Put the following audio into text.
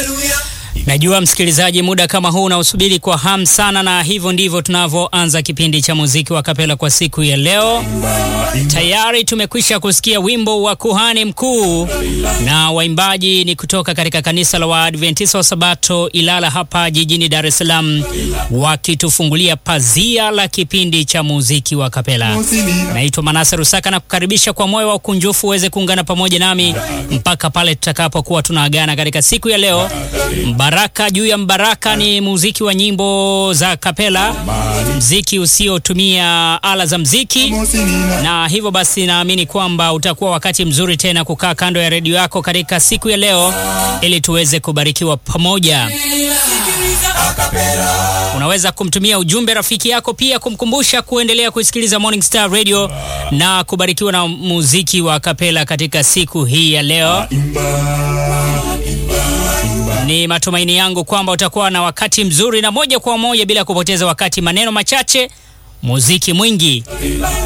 Najua msikilizaji, muda kama huu unausubiri kwa hamu sana, na hivyo ndivyo tunavyoanza kipindi cha muziki wa kapela kwa siku ya leo. Tayari tumekwisha kusikia wimbo wa kuhani mkuu, na waimbaji ni kutoka katika kanisa la Waadventista wa Sabato Ilala hapa jijini Dar es Salaam, wakitufungulia pazia la kipindi cha muziki wa kapela. Naitwa Manase Rusaka na kukaribisha kwa moyo wa ukunjufu uweze kuungana pamoja nami mpaka pale tutakapokuwa tunaagana katika siku ya leo. Baraka juu ya mbaraka ni muziki wa nyimbo za kapela, mziki usiotumia ala za mziki, na hivyo basi naamini kwamba utakuwa wakati mzuri tena kukaa kando ya redio yako katika siku ya leo ili tuweze kubarikiwa pamoja. Unaweza kumtumia ujumbe rafiki yako, pia kumkumbusha kuendelea kusikiliza Morning Star Radio na kubarikiwa na muziki wa kapela katika siku hii ya leo. Ni matumaini yangu kwamba utakuwa na wakati mzuri, na moja kwa moja bila kupoteza wakati, maneno machache, muziki mwingi.